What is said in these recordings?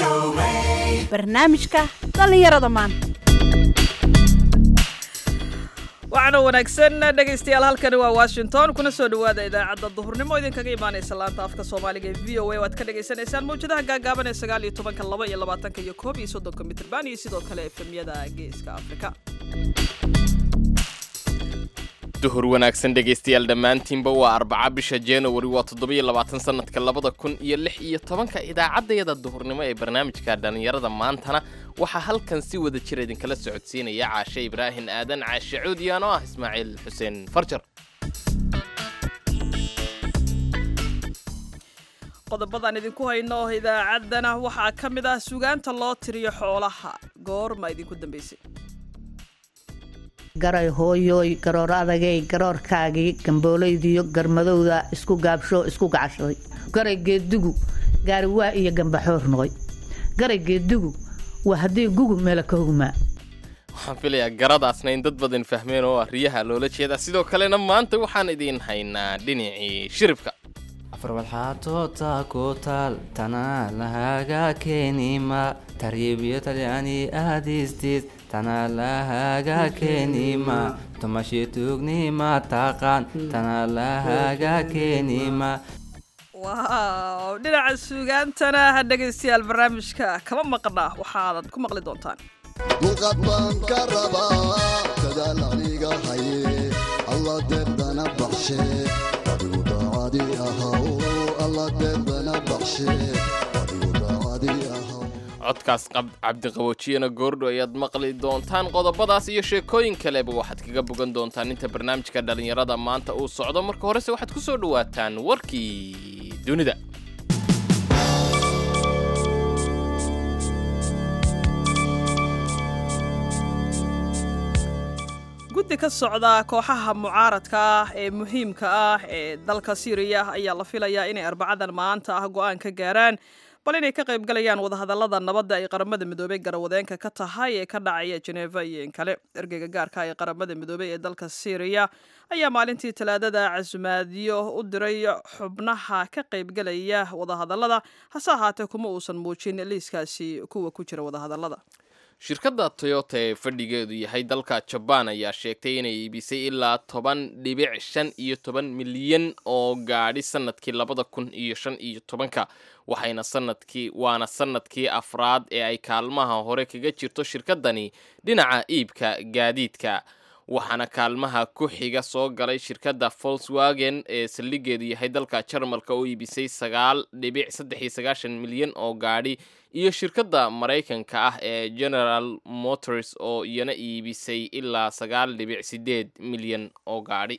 barnaamijka dhallinyarada maanta waxaana wanaagsan dhegaystayaal halkani waa washington kuna soo dhowaada idaacadda duhurnimo idinkaga imaanaysa laanta afka soomaaliga ee v o a oo aad ka dhagaysanaysaan mawjadaha gaagaaban ee sagaal iyo tobanka laba iyo labaatanka iyo koob iyo soddonka mitrban iyo sidoo kale efemyada geeska afrika duhur wanaagsan dhegaystayaal dhammaantiinba waa arbaca bisha januari waa toddobiyo labaatan sanadka labada kun iyo lix iyo tobanka idaacaddayada duhurnimo ee barnaamijka dhallinyarada maantana waxaa halkan si wada jir idinkala socodsiinaya caashe ibraahim aadan caashe cuudiyan oo ah ismaaciil xuseen farjar qodobadaan idinku hayno idaacaddana waxaa ka mid ah sugaanta loo tiriyo xoolaha goorma idinku dambaysay garay hooyooy garoor adagay garoorkaagii gambooleydiyo garmadowda isku gaabsho isku gacashaday garay geeddugu gaariwaa iyo gambaxoor noqoy garay geeddugu waa haddii gugu meela ka hogmaa waxaan filayaa garadaasna in dad badan fahmeen oo ah riyaha loola jeedaa sidoo kalena maanta waxaan idiin haynaa dhinacii shiribka afarwadxaatoota ku taal tanaa lahaga keenima taryiibyo talyaani aadistiis tanaa lahaga keenima tumashi tuugnima taqaan tanaa lahaga keenima waaw dhinaca sugaantana ha dhegaystayaal barnaamijka kama maqna waxaadan ku maqli doontaan dulqad baan ka rabaa dadaal aniga haye alla deeqdana baxshe adigu daacadi ahaw alla deeqdana baxshe adigu daacadi ahaw codkaas cabdiqaboojiyana goordho ayaad maqli doontaan qodobadaas iyo sheekooyin kaleba waxaad kaga bogan doontaan inta barnaamijka dhallinyarada maanta uu socdo marka horese waxaad ku soo dhowaataan warkii dunida guddi ka socda kooxaha mucaaradka ah ee muhiimka ah ee dalka syriya ayaa la filayaa inay arbacadan maanta ah go'aan ka gaaraan bal inay ka qayb galayaan wadahadallada nabadda ay qaramada midoobey garawadeenka ka tahay ee ka dhacaya jeneva iyo in kale ergeyga gaarka ee qaramada midoobey ee dalka syriya ayaa maalintii talaadada casumaadyo u diray xubnaha ka qaybgalaya wadahadallada hase ahaatee kuma uusan muujin liiskaasi kuwa ku jira wadahadallada shirkadda toyota ee fadhigeedu yahay dalka jabaan ayaa sheegtay inay iibisay ilaa toban dhibic shan iyo toban milyan oo gaadhi sanadkii labada kun iyo shan iyo tobanka waxayna sanadkii waana sanadkii afraad ee ay kaalmaha hore kaga jirto shirkaddani dhinaca iibka gaadiidka waxaana kaalmaha ku xiga soo galay shirkadda volkswagen ee saldhigeedu yahay dalka jarmalka oo iibisay sagaal dhibic saddex iyo sagaashan milyan oo gaadhi iyo shirkadda maraykanka ah ee general motors oo iyana iibisay ilaa sagaal dhibic sideed milyan oo gaadhi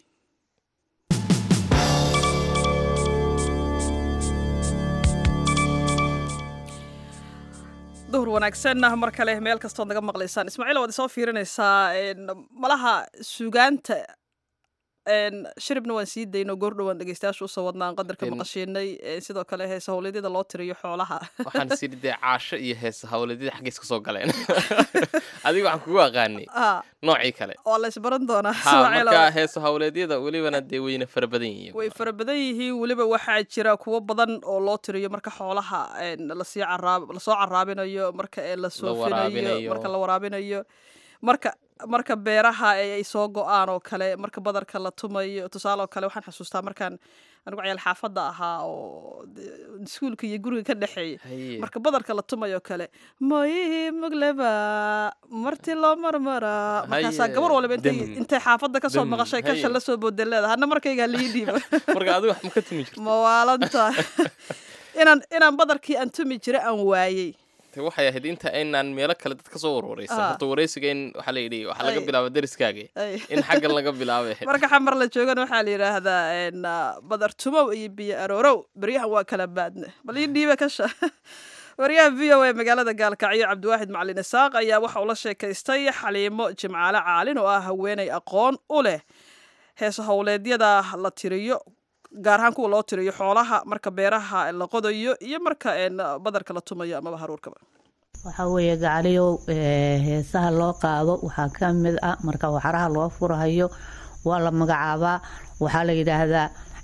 duhur wanaagsan mar kale meel kastood naga maqlaysaan ismaaciil waad isoo fiirinaysaa malaha sugaanta shiribna waan sii dayno goordhowaan dhegeystayaasha usoo wadnaan qadarka maqashiinay sidoo kale heesa howleedyada loo tiriyo xoolaha waxaan sidhi dee caasho iyo heesa hawleedyada xaggeys ka soo galeen adiga waxaan kugu aqaanay noocii kale waa la isbaran doonaa ha marka heesa hawleedyada welibana dee weyna fara badan yihiin way fara badan yihiin weliba waxaa jira kuwo badan oo loo tiriyo marka xoolaha lasii caraab lasoo caraabinayo marka ee la soofinayo marka la waraabinayo marka marka beeraha ay soo go-aan oo kale marka badarka la tumayo tusaale oo kale waxaan xasuustaa markaan anigu cayaal xaafadda ahaa oo iskuulka iyo guriga ka dhexeeya marka badarka la tumayo kale moyihii mugleba marti loo marmara markaasaa gabar waliba intay intay xaafadda kasoo maqashay kasha la soo boodan leeda hadna markaygaa lii dhiiba marka adigu wax ma ka tumi jirta mawaalanta inaan inaan badarkii aan tumi jira aan waayey waxay ahayd inta aynaan meelo kale dad ka soo warwareysan horta wareysiga in waxaa la yidhi waxaa laga bilaaba deriskaaga in xaggan laga bilaabay marka xamar la joogana waxaa la yidhaahdaa badar tumow iyo biyo aroorow beryahan waa kala baadne bal ii dhiiba kasha waryaha v o a magaalada gaalkacyo cabdiwaaxid macalin isaaq ayaa waxa uu la sheekaystay xaliimo jimcaale caalin oo ah haweenay aqoon u leh heesa howleedyada la tiriyo gaar ahaan kuwa loo tiriyo xoolaha marka beeraha la qodayo iyo marka badarka la tumayo amaba haruurkaba waxaa weeye gacaliyow heesaha loo qaado waxaa ka mid ah marka waxaraha loo furahayo waa la magacaabaa waxaa la yidhaahdaa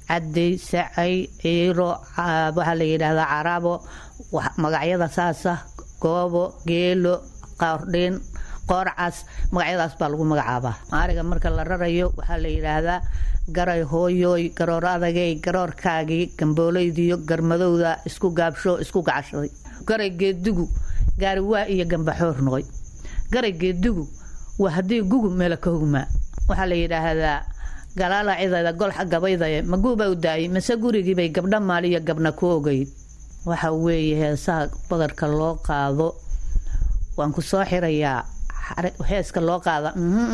cadey sacay ciiro waxaa la yidhaahdaa carabo magacyada saasa goobo geelo qoordhiin qoorcas magacyadaas baa lagu magacaabaa ariga marka la rarayo waxaa la yidhaahdaa garay hooyooy garoor adagay garoorkaagii gambooleydiyo garmadowda isku gaabsho isku gacashaday garay geedigu gaari waa iyo gambaxoor noqoy garay geedigu waa haddii gugu meela ka hogmaa waxaa la yidhaahdaa galaala cidayda golxa gabaydaye maguuba u daayay mase gurigiibay gabdha maaliyo gabna ku ogeyd waxa weeye heesaha badarka loo qaado waan ku soo xirayaa heeska loo qaada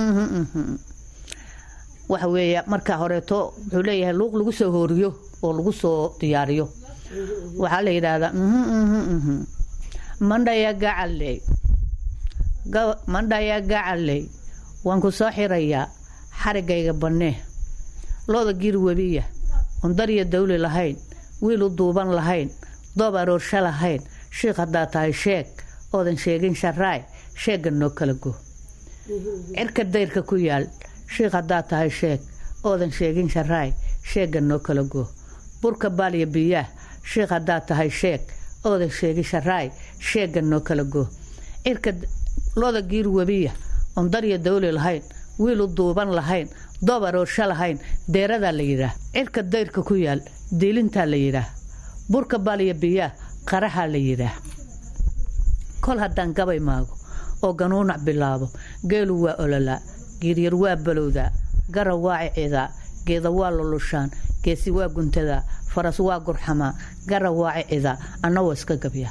waxa weeye marka horeeto wuxuu leeyahay luuq lagu soo hooriyo oo lagu soo diyaariyo waxaa la yidhaahdaa mandhaya gacaley mandhaya gacaley waan ku soo xirayaa xarigayga bannee looda giir webiya oon darya dawli lahayn wiil u duuban lahayn doob aroorsha lahayn shiikh haddaa tahay sheeg oodan sheegin sharaay sheegga noo kala go cirka dayrka ku yaal shiikh haddaa tahay sheeg oodan sheegin sharaay sheegga noo kala go burka baalya biyaah shiikh haddaa tahay sheeg oodan sheegin sharaay sheegga noo kala go cirka looda giir webiya oon darya dawli lahayn wiil u duuban lahayn doob aroorsha lahayn deeradaa la yidhaah cirka dayrka ku yaal diilintaa la yidhaah burka baalya biyaah qaraxaa la yidhaah kol haddaan gabay maago oo ganuunac bilaabo geelu waa ololaa giiryar waa balowdaa gara waa cicidaa geeda waa lulushaan geesi waa guntadaa faras waa gurxamaa gara waa cicidaa anna waa iska gabyaa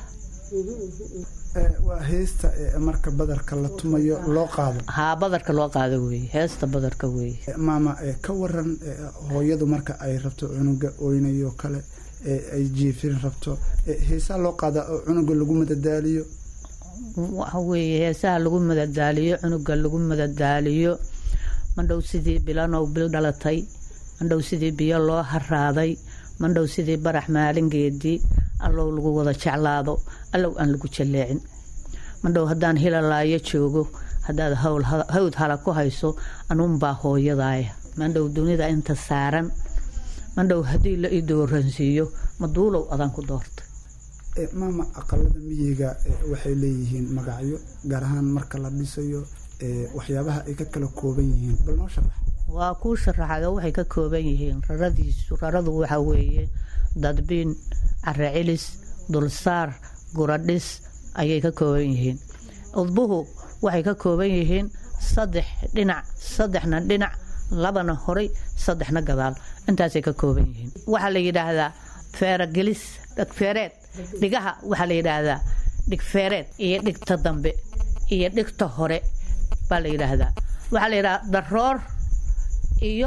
waa heesta marka badarka la tumayo loo qaado haa badarka loo qaado weeye heesta badarka weeye maama ka waran hooyadu marka ay rabto cunuga oynayo kale ay jiifin rabto heesaa loo qaadaa oo cunuga lagu madadaaliyo waxa weeye heesaha lagu madadaaliyo cunuga lagu madadaaliyo mandhow sidii bilanow bil dhalatay mandhow sidii biyo loo haraaday mandhow sidii barax maalingeedii allow lagu wada jeclaado allow aan lagu jalleecin mandhow haddaan hilalaayo joogo haddaad hawd hala ku hayso anuunbaa hooyadaaya mandhow dunida inta saaran mandhow haddii la ii dooransiiyo maduulow adaan ku doortay maama aqalada miyiga waxay leeyihiin magacyo gaar ahaan marka la dhisayo waxyaabaha ay ka kala kooban yihiin bal noo sharax waa kuu sharaxayo waxay ka kooban yihiin raradiisu raradu waxa weeye dadbiin care cilis dulsaar guradhis ayay ka kooban yihiin udbuhu waxay ka kooban yihiin saddex dhinac saddexna dhinac labana horay saddexna gadaal intaasay ka kooban yihiin waxaa la yidhaahdaa feeragelis dhegfeereed dhigaha waxaa la yidhaahdaa dhigfeereed iyo dhigta dambe iyo dhigta hore baa la yidhaahdaa waxaa la yidhahdaa daroor iyo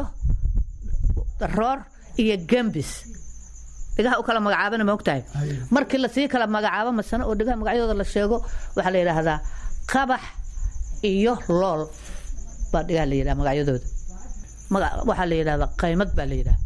daroor iyo gambis dhigaha u kala magacaabana ma ogtahay markii lasii kala magacaabo masane oo dhigaha magacyadooda la sheego waxaa la yidhaahdaa qabax iyo lool baa dhigaha la yidhaha magacyadooda waxaa la yidhahdaa qaymad baa la yidhaha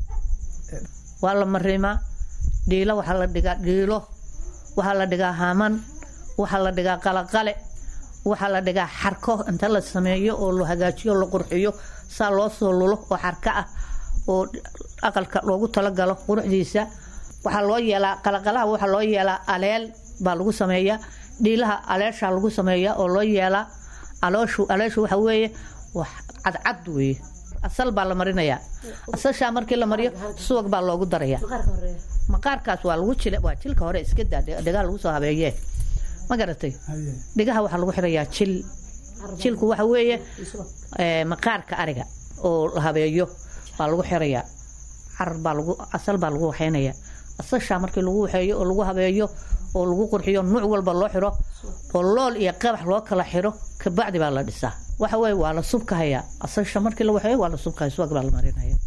waa la marimaa dhiilo waxaa la dhigaa dhiilo waxaa la dhigaa haman waxaa la dhigaa qalaqale waxaa la dhigaa xarko inta la sameeyo oo la hagaajiyo la qurxiyo saa loo soo lulo oo xarko ah oo aqalka loogu talagalo quruxdiisa waxaa loo yeelaa qalaqalaha waxaa loo yeelaa aleel baa lagu sameeyaa dhiilaha aleeshaa lagu sameeyaa oo loo yeelaa alooshu aleeshu waxa weeye wax cadcad weeye asal baa la marinayaa asashaa markii la mariyo subag baa loogu darayaa maqaarkaas waa lagu jil waa jilka hore iska daa dhigaha lagu soo habeeyee ma garatay dhigaha waxaa lagu xirayaa jil jilku waxa weeye maqaarka ariga oo la habeeyo baa lagu xirayaa carar baa lagu asal baa lagu waxeynayaa asashaa markii lagu waxeeyo oo lagu habeeyo oo lagu qurxiyo nuuc walba loo xiro oo lool iyo qabax loo kala xiro kabacdi baa la dhisaa waxa weye waa la subkahayaa asasha markii la waxeeyo waa la subkahaya subag baa la marinaya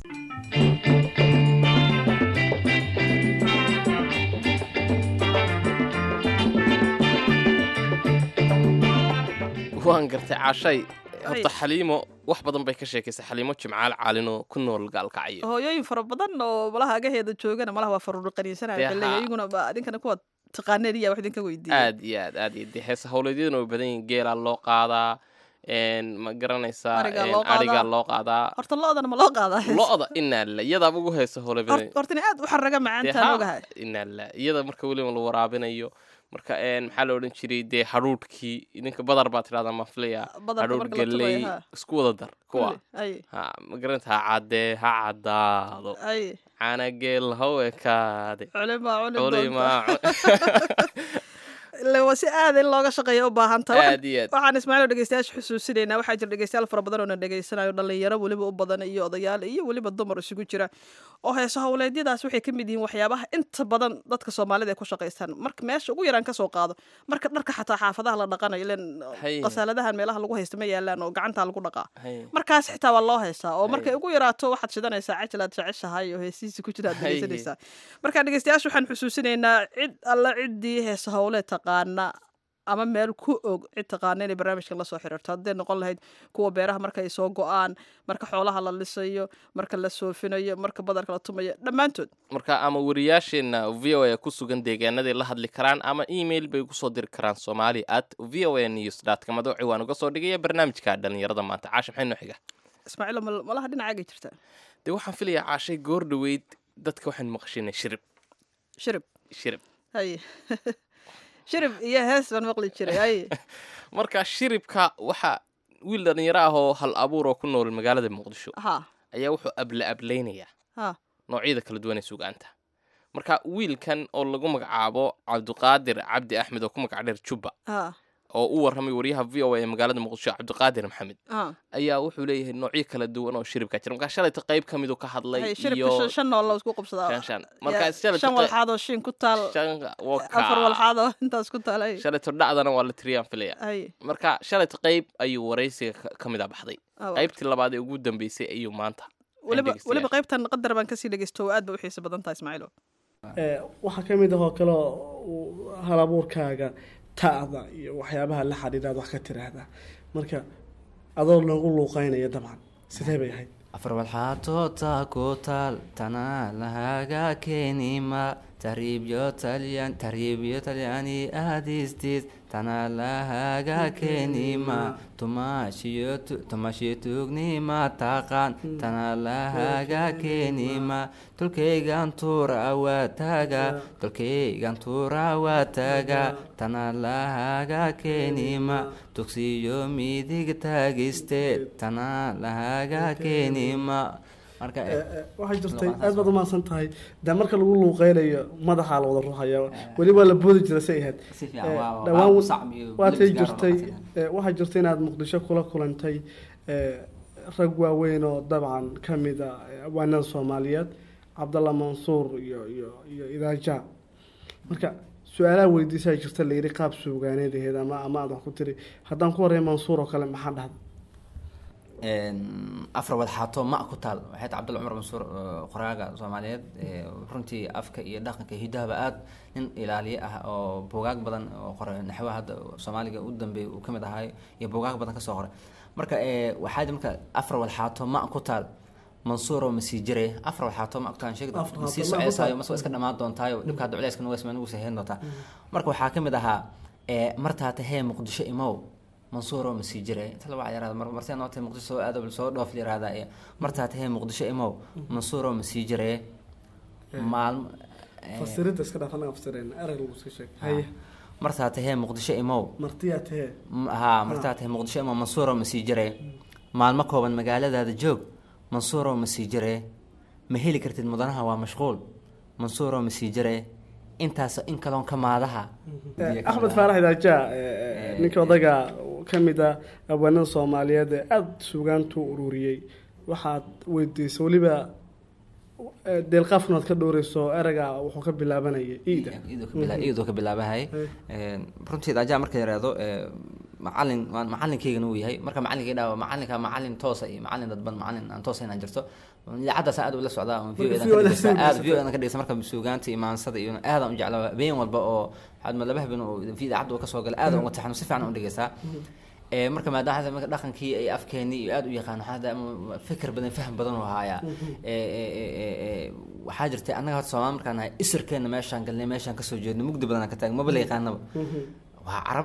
waan gartay caashay horta xaliimo wax badan bay ka sheekaysay xaliimo jimcaal caalinoo ku nool gaalkacyo hooyooyin fara badan oo malaha agaheeda joogana malaha waa faruuri qaniinsanaya Dee bale haa. iyaguna ba adinkana kuwa taqaaneen iya wax idinka weydiiyey aad iyo aad aad iyo dee heesa howleedyaduna way badan yihiin geelaa loo qaadaa een, ma garanaysaa Arigaa een, loo qaadaa. arigaa loo qaadaa horta lo-dana ma loo qaadaa lo-da inaala iyadaaba ugu heesa hole Hort- horta inay aad u xaraga macaantaan ogahay inaala iyada marka weliba la waraabinayo marka een, maxaa la odhan jiray dee hadhuudhkii idinka badar baa tidhahdaa mafliya Badarka hadhuudh marka la tubayo, galley ha. isku wada dar kuwa Kulli, ay ha ma garanta ha caddee ha caddaado ay caanageel ha u ekaade culima cuni doonta culimaa Ile waa si aad in looga shaqeeya u baahan tahay Waxaan- aad iyo aad waxaan ismaaciil oo dhegeystayaasha xusuusinaynaa waxaa jira dhegeystayaal fara badan oo na dhegeysanayo dhalinyaro weliba u badan iyo odayaal iyo weliba dumar isugu jira oo heeso howleedyadaas waxay ka mid yihiin waxyaabaha inta badan dadka soomaalida ay ku shaqaystaan marka meesha ugu yaraan kasoo qaado marka dharka xataa xaafadaha la dhaqanayo ilen Haye. qasaaladahan meelaha lagu haysta ma yaalaan oo gacantaa lagu dhaqaa Haye. markaas xitaa waa loo heystaa oo Haye. markay ugu yaraato waxaad shidanaysaa cajal aad jeceshahay oo heesihiisa ku jira aad Haye. dhegeysanaysaa marka dhegeystayaasha waxaan xusuusinaynaa cid alla ciddii heesa howle taqaana ama meel ku og cid taqaana inay barnaamijkan la soo xiriirto hadday noqon lahayd kuwa beeraha marka ay soo go-aan marka xoolaha la lisayo marka la soofinayo marka badarka la tumayo dhammaantood marka ama wariyaasheenna v o a ku sugan deegaanaday la hadli karaan ama email bay kusoo diri karaan somali at v o a news dot com adoo ciwaan uga soo dhigaya barnaamijka dhalinyarada maanta caasha maxay noo xiga ismaaciil mal- malaha dhinacaagay jirtaa dee waxaan filayaa caashay goor dhoweyd dadka waxaan maqashinay shirib shirib shirib haye shirib iyo hees baan maqli jiray haye marka shiribka waxa wiil dhalinyaro ah oo hal abuur oo ku nool magaalada muqdisho ha ayaa wuxuu abla ablaynayaa ha noocyada kala duwan ee sugaanta marka wiilkan oo lagu magacaabo cabdiqaadir cabdi axmed oo ku magac dheer jubba ha oo u warramay wariyaha v o a ee magaalada muqdisho cabdiqaadir maxamed ha ayaa wuxuu leeyahay noocyo kala duwan oo shiribka jira markaa shalayta qayb ka miduu ka hadlay haye shiribka iyo shan- shan nool la isku qabsadaa shan shan Ya, markaa shalayta shan qey- walxaad oo shin ku taal shan- waka. afar walxaad oo intaas ku taal haye shalayto dhacdana waa la tiriyaan filaya haye marka shalayta qayb ayuu waraysiga ka- ka mid a baxday Ah, waa. qaybtii labaad ee ugu dambeysay ayuu maanta weliba dhegeystayaal. weliba qaybtan qadar baan kasii dhegeysto oo aad ba u xiisa badan tahay ismaaciilo Ee, waxaa ka mid ah oo kale oo hal abuurkaaga ta'da iyo waxyaabaha la xidhiidha aad wax ka tiraahdaa marka adoo lagu luuqeynaya dabcan sidee bay ahayd afar walxaatoota ku taal tanaa lahaga keenima tariibyo talyan tariibyo talyani aadistiis tanaa lahaga keenima tumaashiyo tu- tumaashiyo tuugnima taqaan tanaa lahaga keenima tolkaygan tuura waa taaga tolkaygan tuura waa taaga tanaa lahaga keenima tugsiyo midig taagisteed tanaa lahaga keenima marka Ee, ee, waxay jirtay aad baad umahadsan tahay dee marka lagu luuqeynayo madaxaa la wada ruuxaya weli waa la boodi jira say ahayd si fiican Ee, waa- waa dhawaan ku sacb iyo waatay bilibis gaar oo jirtay dhaqan. ee, waxaa jirtay inaad muqdisho kula kulantay ee, rag waaweyn oo dabcan ka mid a ee, abwaanada soomaaliyeed cabdalla mansuur iyo iyo iyo idaaja marka su-aalaha weydiisaa jirta la yidhi qaab suugaaneed aheyd ama ama aad wax ku tiri haddaan ku horey mansuur oo kale maxaa dhahda Een, afar wadxaato ma ku taal waxayd cabdulla cumar mansuur oo qoraaga soomaaliyeed ee, runtii afka iyo dhaqanka iyo hidahaba aad nin ilaaliye ah oo buugaag badan oo qoray naxwaha hadda soomaaliga u dambeeyay uu ka mid ahay iyo buugaag badan kasoo qoray marka ee, waxaa jira marka afar wadxaato ma ku taal mansuuro ma sii jiray afar waxaato ma ogtaan sheegi Afar ma sii waxaato ma ku soceysayo taal. mase waa iska dhammaan doontaayo dhibka hadda culayska nugas ma nugu saheen doontaa marka waxaa ka mid ahaa ee martaa tahee muqdisho imow mansuuro ma sii jiray inta laba yaraada mar martee noo tahay muqdisho soo aado bal soo dhoof yaraada ee martaa tahee muqdisho imow mansuuro ma sii jiray maalmo ee, fasiridda iska dhaaf anaga fasireen erag lagu iska sheeg haye martaa tahee muqdisho imow martiyaa tahee M- haa martaa tahay muqdisho imow mansuuro ma sii jiray maalmo kooban magaaladaada joog mansuuro ma sii jiray ma heli kartid mudanaha waa mashquul mansuuro ma sii jiray intaas in kaloon ka maadaha axmed faarax idaaja ninka odaga ka mid ah abwaanada soomaaliyeed ee aada suugaantu ururiyey waxaad weydiisay weliba eh, deelqaafkan aad ka dhowreyso erega wuxuu ka bilaabanayay iida iyadoo ka bilaabahay runtii daaja marka yaraado macalin waan macalinkeygana uu yahay marka macalinkay dhaa macalinka macalin toosa iyo macalin dadban macalin aan toosa inaan jirto idaacaddaas aad ula socdaa on Marka video VO-da aad soo video ka dhegeysa marka suugaanta iyo maansada iyo aadaan u jeclaa habeen walba oo waxaad ma laba habeen oo idaacadda uu kasoo galay aad uga taxano si fiican u dhegeysaa ee marka maadaama marka dhaqankii ay afkeenii iyo aad u yaqaan waxaa hadda ama fikir badan faham badan u haayaa ee ee ee ee ee waxaa jirtay annaga horta soomaali markaan nahay isirkeena meeshaan galnay meeshaan kasoo jeedno mugdi badan aan ka taagn maba la yaqaanaba waa carab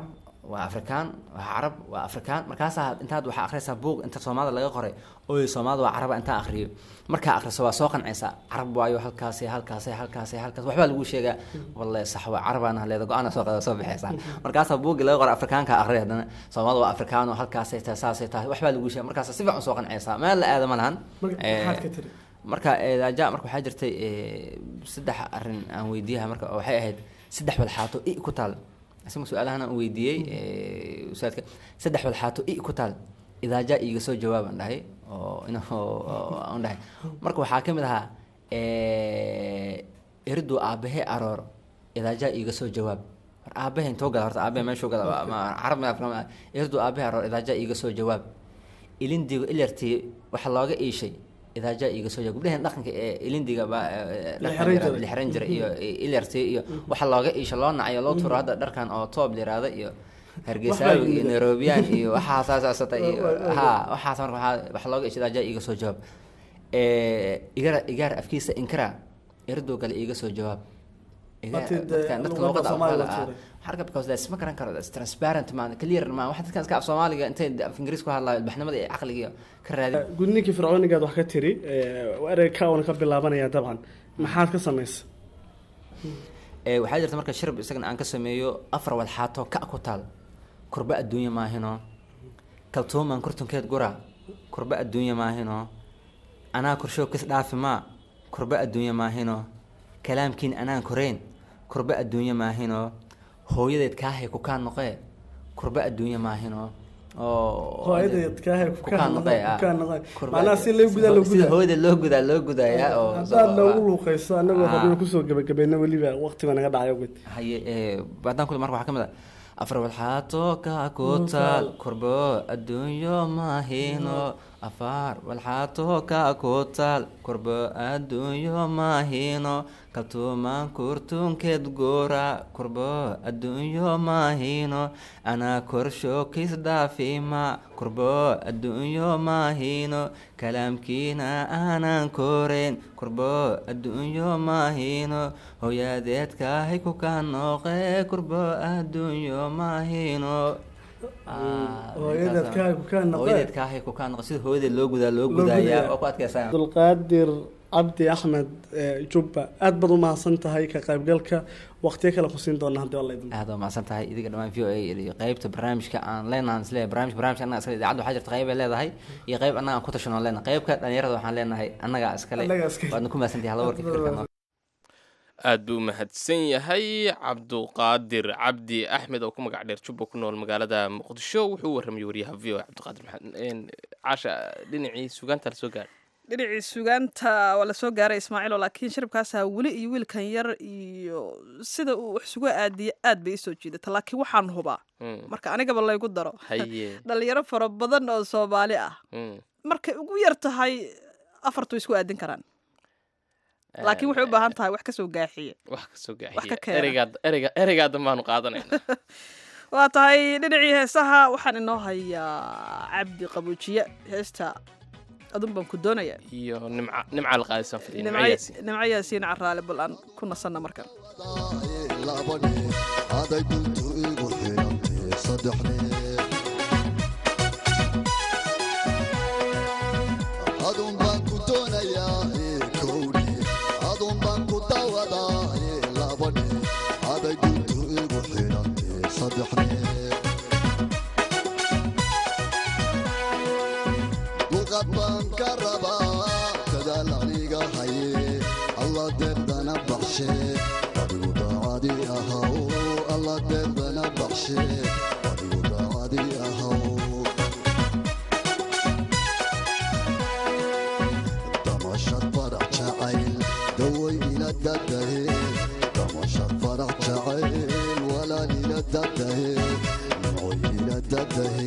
waa afrikaan waa carab waa afrikaan markaasaa intaad waxaa akhriyaysaa buug inta soomaalida laga qoray ooy soomaalida waa caraba intaa akhriyo markaa akhriso waa soo qancaysaa carab waayo halkaasi halkaasi halkaasi halkaas waxbaa lagu sheegaa walle sax waa carabaan haleeda go-aan soo qada soo bixaysaa markaasaa buugii laga qoray afrikaanka akhriya haddana soomaalida waa afrikaan oo halkaasay tahay saasay tahay waxbaa lagu sheega markaas si fiican soo qancaysaa meel la aada ma lahan maxaad ka tiri marka daaja marka waxaa jirtay saddex arrin aan weydiiyaha marka oo waxay ahayd saddex walxaato i ku taal isma su-aalahan aan weydiiyey ustaadka saddex walxaato i ku taal idaaja iiga soo jawaab aan dhahay oo in aan dhahay marka waxaa ka mid ahaa eridu aabahe aroor idaaja iiga soo jawaab mar aabahe intoo gala horta aabahe meeshuu gala carab eridu aabahe aroor idaaja iiga soo jawaab ilindigo ilartii waxa looga iishay idaaja iiga soo jawaab gabdhahan dhaqanka ee ilindiga ba lixran jira iyo ilartii iyo waxa looga iisha loo nacayo loo turo hadda dharkan oo toob liraada iyo hargeysaawi iyo nairobiyaan iyo waxaasaasasata iyo ha waxaas marka waxaa waxa looga iisha idaaja iiga soo jawaab igara igaar afkiisa inkara irdoo gale iiga soo jawaab dadka luqada harka because that's ma garan karo that's transparent ma clear ma waxa dadkan iska af soomaaliga intay af ingiriis ku hadlaayo ilbaxnimada iyo caqliga ka raadi gudninkii fircoonigaad wax ka tiri erey ka una ka bilaabanaya dabcan maxaad ka samaysa waxaa jirta marka shirb isagana aan ka sameeyo afar walxaato ka ku taal kurba adduunya maahino kaltuuman kurtunkeed gura kurba adduunya maahino anaa korshow kis dhaafi maa kurba adduunya maahino kalaamkiin anaan koreyn kurba adduunya maahino hooyadeed kaahay ku kaa noqee kurba adduunya maahino hooyadeed kaahay ku kaa noqee kaa noqee Kurba- macnaha si loo gudaa loo sida gudaa hooyada loo gudaa loo gudayaa oo haddaad noogu luuqayso annagoo Ah. rabina kusoo gebagabayna weliba waqtiba naga dhacay oged haye ee, haddaan kule marka waxaa ka mid ah afar walxaato ka ku taal kurbo adduunyo maahino afar walxaato ka ku taal kurbo adduunyo maahino kaltuumaan kurtunkeed goora kurbo adduunyo maahino anaa korsho kis dhaafima kurbo adduunyo maahino kalaamkiina aanan koreyn kurbo adduunyo maahino hooyadeedkaahay ku kaa nooqe kurbo adduunyo maahino hooyadeedkaahay ku kaa noqee. hooyadeedkaahay ku kaa noqe sida hooyadeed loo gudaa loo gudayaa oo ku adkaysaa abdulqaadir cabdi axmed eh, jubba aad baad u mahadsan tahay ka qaybgalka waqtiyo kale ku siin doona haddii alla idin aad waa mahadsan tahay idiga dhammaan v o a iyo qeybta barnaamijka aan leenahan isleeyahay barnaamij barnaamijka annaga iskale idaacadda waxaa jirta qeyb ay leedahay iyo qeyb annaga aan ku tashanoo leenahay qeybka dhalinyarada waxaan leenahay annaga iskale Annagaa iskale. waadna ku mahadsantahay halla warka fikirka aad buu u mahadsan yahay cabduqaadir cabdi axmed oo ku magac dheer jubba ku nool magaalada muqdisho wuxuu u warramay wariyaha v o a cabdiqaadir maxamed een, caasha dhinacii sugaanta la soo gaadhay dhinacii sugaanta waa lasoo gaaray ismaaciilo laakiin shiribkaasaa weli iyo wiilkan yar iyo sida uu wax sugu aadiye aad bay isoo jiidata laakiin waxaan hubaa Mm, marka anigaba laygu daro haye dhalinyaro fara badan oo soomaali ah mm. markay ugu yar tahay afartu isku aadin karaan laakiin waxay u baahan tahay wax kasoo gaaxiye wax ka soo Wax ka gaaxiya keena. ereygaa ereyga ereygaa dambaanu qaadanayna waa tahay dhinacii heesaha waxaan inoo hayaa cabdi qabuujiye heesta adun baan ku doonaya iyo nimca nimca la qaadisan fadhiya nimca nimco yaasiin nimco yaasiin caraale bal aan ku nasanna markan labadhe aday duntu igu xidhantee saddexne adun baan ku doonayaa ee kowdhe adun baan ku dawadaa ee labadhe aday duntu igu xidhantee saddexne dulqad baan ka rabaa dadaal aniga haye alla deeqdana baxshe adigu daacadi ahaw alla deeqdana baxshe adigu daacadi ahaw damashad farax jacayl daway ila dadahe damashad farax jacayl walaal ila dadahe nimcoy ila dadahe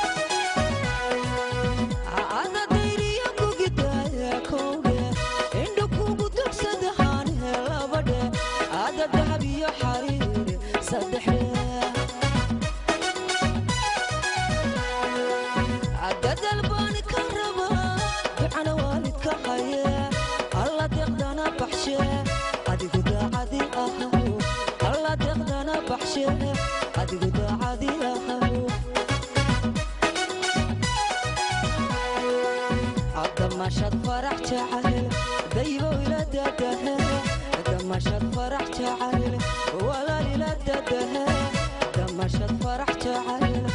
Ada baxshe adigu daacadilahaw damashad farax jacayl daybow ila dadahe damashad farax jacayl walaal ila dadahe damashad farax jacayl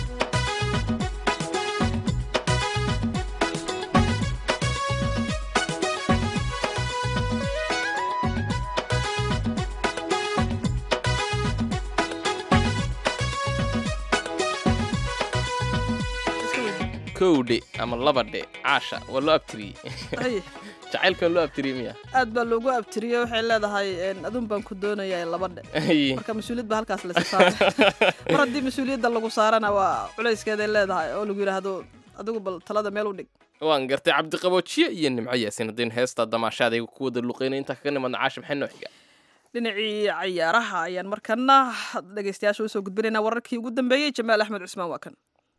kowdhe ama labadhe caasha waa loo abtiriyey Ay, jacaylka waa loo abtiriyey miya aad baa loogu abtiriyey waxay leedahay een, adun baan ku doonayaa laba dhe Ay. marka mas-uuliyad baa halkaas laysa saaray mar haddii mas-uuliyadda lagu saarana waa culayskeeday leedahay oo lagu yidhaahdo adigu bal talada meel u dhig waan gartay cabdiqaboojiye iyo nimco yaasin haddaynu heesta damaashaadayga ku wada luqeynay intaa kaga nimadna caasha maxay noo xiga dhinacii cayaaraha ayaan markana dhegaystayaasha usoo gudbinaynaa wararkii ugu dambeeyey jamaal axmed cusmaan waa kan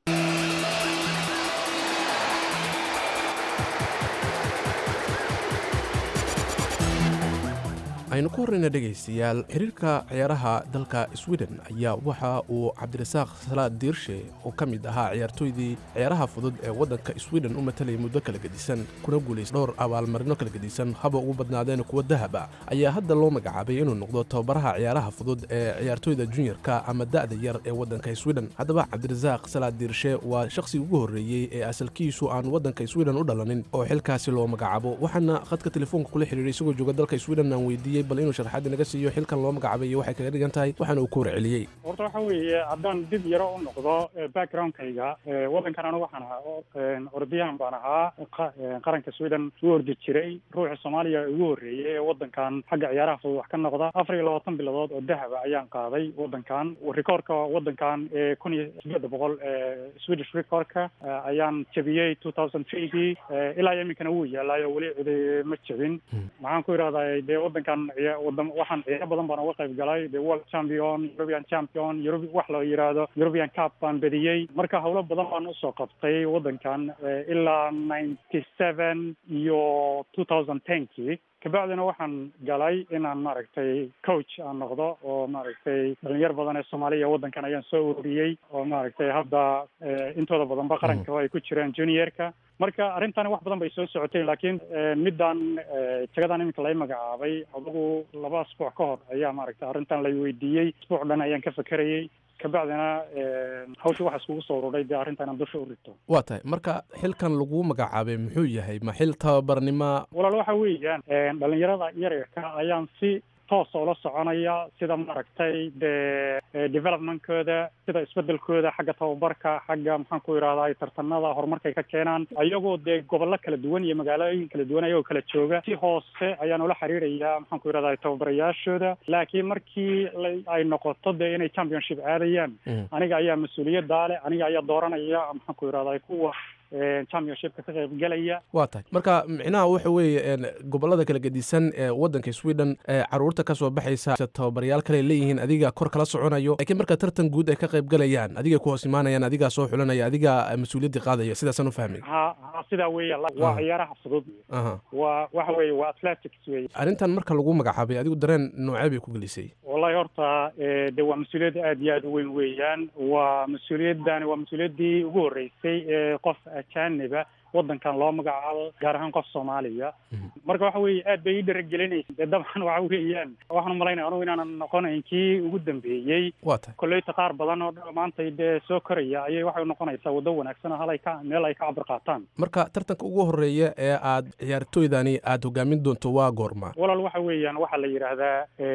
aynu ku horrayna dhegaystayaal xiriirka ciyaaraha dalka sweden ayaa waxa uu cabdirasaaq salaad diirshe oo ka mid ahaa ciyaartooydii ciyaaraha fudud ee waddanka sweden u matalayay muddo kala gedisan kuna guulays dhowr abaalmarino kala gedisan haba ugu badnaadeen kuwa dahaba ayaa hadda loo magacaabay inuu noqdo tababaraha ciyaaraha fudud ee ciyaartooyda junior-ka ama da'da yar ee waddanka sweden haddaba cabdirasaaq salaad diirshe waa shakhsigii ugu horreeyey ee asalkiisu aan waddanka sweden u dhalanin oo xilkaasi loo magacaabo waxaana khadka telefoonka kula xiriiray isagoo jooga dalka sweden aan weydiiyey bal inuu sharxaad naga siiyo xilkan loo magacaabay iyo waxay kaga dhigan tahay waxaana uu ku warceliyey horta waxa weeye haddaan dib yaro u noqdo backgroundkayga waddankan anigu waxaan ahaa ordiyahan baan ahaa qa- qaranka sweden u ordi jiray ruuxa soomaaliya ugu horreeyey ee waddankan xagga ciyaaraha fudud wax ka noqda afar iyo labaatan bilood oo dahaba ayaan qaaday waddankan rikoorka waddankan ee kun iyo sideeda boqol ee swedish recordka ayaan jebiyey two thousand threegii ilaa iyo iminkana wuu yaalaayo weli cidi ma jebin maxaan ku idhahdaa dee waddankan ciya- wadam waxaan ciyaaro badan baan uga qayb galay the world champion european champion Euro- wax la yidhaahdo european cup baan bediyey marka howlo badan baan usoo qabtay waddankan eh, ilaa ninety seven iyo two thousand tenkii kabacdina waxaan galay inaan maaragtay coach aan noqdo oo maaragtay dhalinyar badan ee soomaaliya waddankan ayaan soo ururiyey oo maaragtay hadda eh, intooda badanba qaranka ay ku jiraan juniorka marka arrintani wax badan bay soo socotay laakiin eh, middan eh, jagadan iminka lay magacaabay adugu laba asbuuc ka hor ayaa maaragtay arrintan lay weydiiyey asbuuc dhan ayaan ka fekerayey kabacdina eh, hawshii waxaa iskugu soo ururay dee arrinta inaan dusha u rito waa tahay marka xilkan laguu magacaabay muxuu yahay ma xil tababarnima walaal waxa weeyaan dhalinyarada yaryarka ayaan si toos oo la soconaya sida maaragtay dee developmentkooda sida isbedelkooda xagga tababarka xagga maxaan ku idhahdaa tartanada horumarkay ka keenaan ayagoo dee gobollo kala duwan iyo magaalooyin kala duwan ayagoo kala jooga si hoose ayaan ula xiriiraya maxaan ku idhahdaa tababarayaashooda laakiin markii la- ay noqoto dee inay championship aadayaan aniga ayaa mas-uuliyaddaa leh aniga ayaa dooranaya maxaan ku idhahdaa kuwa eh, championshipka ka qayb gelaya waa tahay marka micnaha waxa weeye een, gobollada kala gedisan ee waddanka sweden ee caruurta ka soo baxaysa tababarayaal kale leeyihiin adiga kor kala soconayo laakiin marka tartan guud ay ka qayb galayaan adiga ku hoos imaanayaan adigaa soo xulanaya adigaa mas-uuliyaddii qaadaya sidaasaan u fahmay ha ha sidaa weeya waa Ah. ciyaaraha fudud aha waa waxa weeye waa athletics weeye arrintan marka lagu magacaabay adigu dareen noocee bay ku gelisay wallahi horta eh, de waa mas-uuliyad aad iyo aad u weyn weeyaan waa mas-uuliyadani waa mas-uuliyaddii ugu horreysay ee qof ajaaniba waddankan loo magacaabo gaar ahaan qof soomaaliya marka waxa weeye aad bay ii dharagelinaysa dee dabcan waxa weeyaan waxaan umalaynaya anugu inaanan noqonayn kii ugu dambeeyey waa tahay kolleyta qaar badan oo dhan maanta dee soo koraya ayay waxay unoqonaysaa waddo wanaagsan oo hal ay ka meel ay ka cabir qaataan marka tartanka ugu horreeya ee aad ciyaartooydani aad hogaamin doonto waa goorma walaal waxa weeyaan waxaa la yidhaahdaa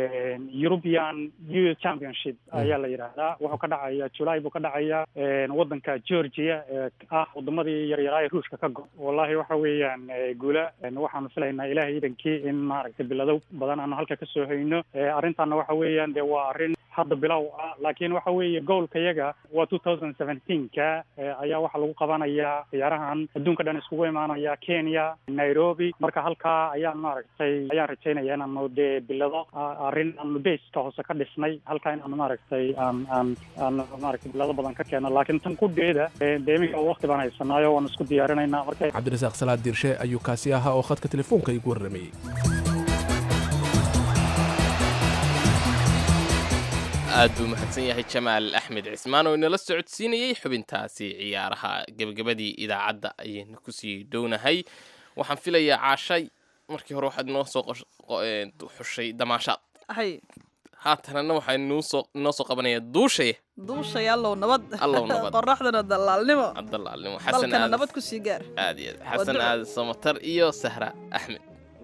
european youth championship ayaa la yidhaahdaa wuxuu ka dhacaya july buu ka dhacaya waddanka georgia ee ah wadamadii yaryaraa ee ruushka ka go wallahi waxa weeyaan eh, guula En waxaanu filaynaa ilaahay idankii in maaragtay bilado badan aanu halka kasoo hayno Eh, arrintanna waxa weeyaan dee waa arrin hadda bilow ah laakiin waxa weeye goolka yaga waa two thousand seventeenka ayaa waxaa lagu qabanayaa ciyaarahan adduunka dhan iskugu imaanaya kenya nairobi marka halkaa ayaan maaragtay ayaan rajaynaya inaanu dee bilado a- arrin aanu baska hoose ka dhisnay halkaa inaanu maaragtay aan aan aan maaragtay bilado badan ka keeno laakiin tan kudheeda eh, dee iminka waqti baan haysanaayo waan isku diyaarinaynaa marka cabdirasaaq salaad diirshe ayuu kaasi ahaa oo khadka telefoonka igu warramayey aad buu mahadsan yahay jamaal axmed cismaan oo inala socodsiinayey xubintaasi ciyaaraha gebagabadii idaacadda ayaynu kusii dhownahay waxaan filayaa caashay markii hore waxaad inoo soo qosh- qo- ee, xushay damaashaad hay haatanana waxaa inoo soo inoo soo qabanaya duushay duushay allow nabad Allow nabad. qoraxdana dalaalnimo cabdalaalnimo xasan dalkana aad nabad ku sii gaar aad iyo aad xasan duco. aad samatar iyo sahra axmed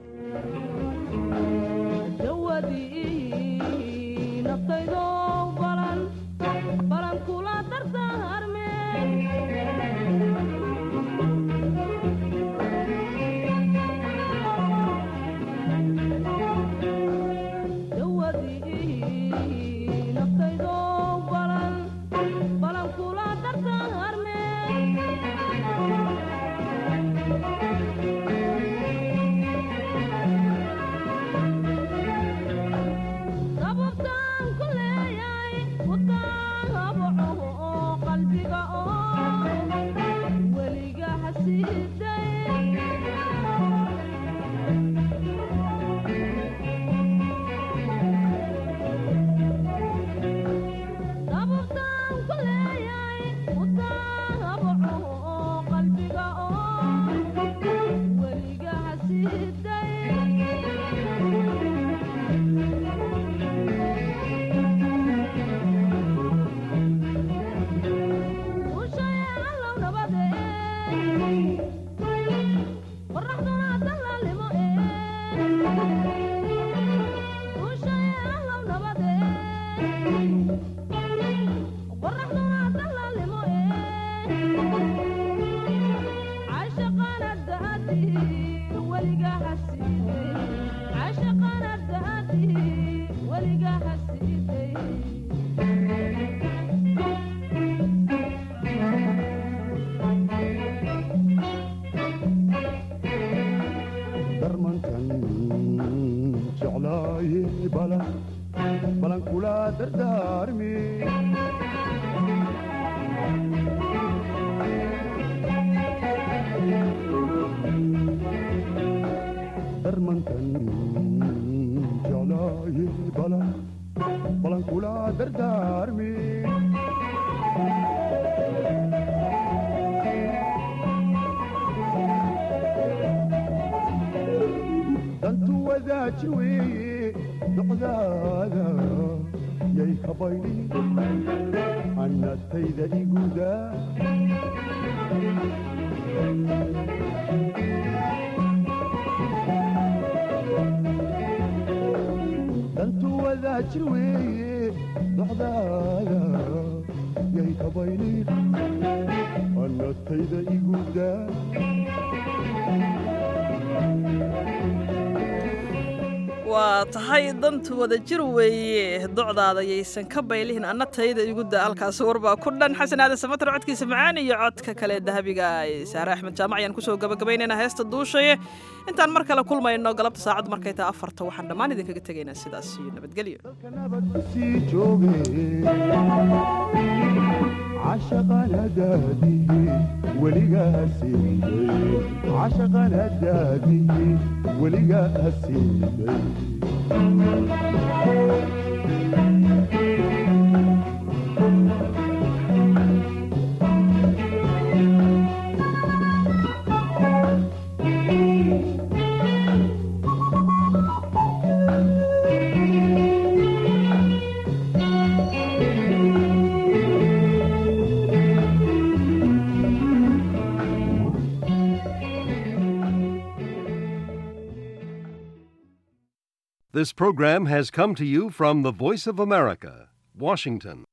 darmankan jeclaaye balan balan kula dardaarmi darmankan jeclaaye balan balan kula dardaarmi dantu wadaaji weeye docdaada yay ka baydhi annatayda iguda dantu wadaaji weeye docdaada yay ka baydhi annatayda iguda waa tahay dantu wada jir weeye docdaada yaysan ka baylihin anna tayda igu da halkaasi warbaa ku dhan xasan aadan samatar codkiisa macaan iyo codka kale dahabiga ee saare axmed jaamac ayaan kusoo gabagabaynaynaa heesta duushaye intaan mar kale kulmayno galabta saacaddu markay tahay afarta waxaan dhammaan idinkaga tegaynaa sidaas iyo nabadgelyo sii jooge cashaqan hadaadihi weligaa siiday cashaqan hadaadihi weligaa siiday This program has come to you from the Voice of America, Washington.